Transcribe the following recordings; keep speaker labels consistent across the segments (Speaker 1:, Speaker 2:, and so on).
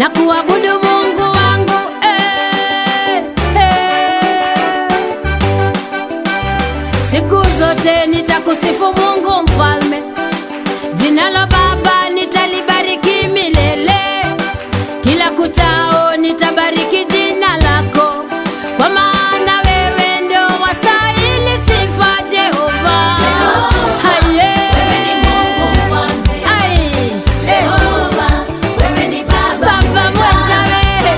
Speaker 1: na kuabudu Mungu wangu eh, eh. Siku zote nitakusifu Mungu mfalme, jina la Baba nitalibariki milele, kila kuchao nitabariki jina lako, kwa maana wewe ndio wastahili sifa Jehova. Haye. Ai. Baba mweza wewe.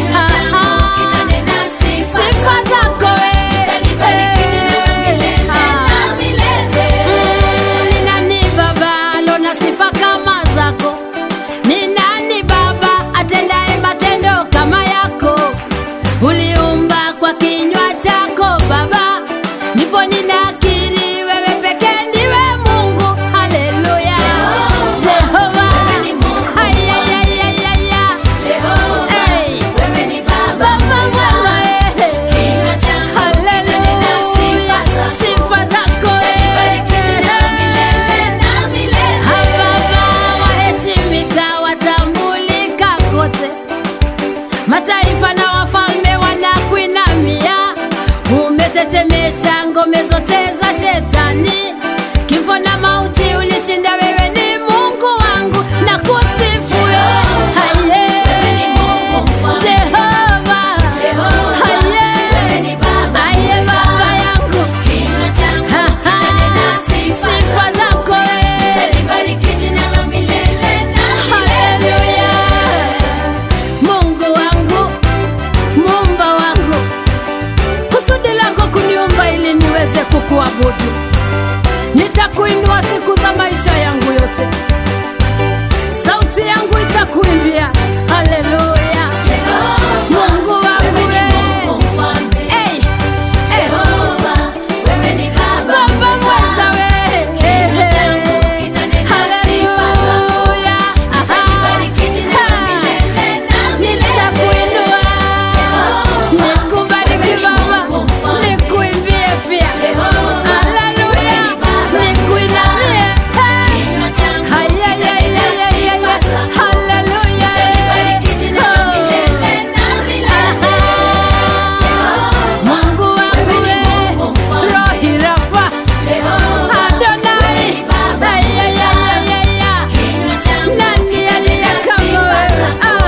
Speaker 1: Aha. Sifa zako wewe. Ah. Mm, ni nani baba alona sifa kama zako? Ni nani baba atendaye matendo kama yako? Uliumba kwa kinywa chako Baba, ndipo ninakiri wewe pekee ndiwe Mungu. Haleluya, Jehova. Ay, ay, ay, ay, ay, ay. Hey. Baba mwema, eh. Haleluya. Sifa zako, eh. Baba waheshimika, watambulika kote, mataifa na wafalme wanakuinamia. Umetetemesha ngome zote za shetani, kifo na mauti ulishinda. Wewe ni Mungu wangu na kusifu wewe. Haye. Jehova. Haye. Haye, Baba yangu. Ha, ha. Sifa zako wewe. Haleluya. Mungu wangu, muumba wangu, kusudi lako kuniumba ili niweze kukuabudu. Nitakuinua siku za maisha yangu yote, sauti yangu itakuimbia. Haleluya. Mungu wangu wewe. Hey, hey. Baba mweza wewe. Haleluya. Nitakuinua. Nikubariki Baba. Nikuimbie pia. Haleluya. Nikuinamie. Haya, ya, ya, ya, ya, ya. Haleluya. Mungu wangu wewe. Rohi Rafa. Adonai. Haya, ya, ya, ya, ya. Nani aliye kama wewe? Ah.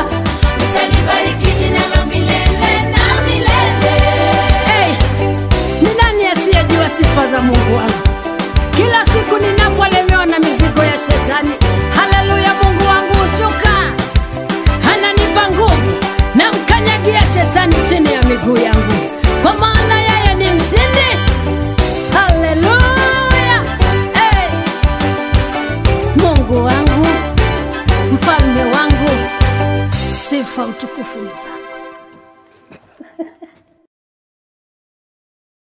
Speaker 1: Hey, ni nani asiyejua sifa za Mungu wangu? Kila siku ninapolemewa na mizigo ya shetani, haleluya, Mungu wangu hushuka, ananipa nguvu, namkanyagia shetani chini ya miguu yangu, kwa maana yeye ni mshindi. Haleluya! Hey, Mungu wangu, mfalme wangu, sifa utukufu ni zako.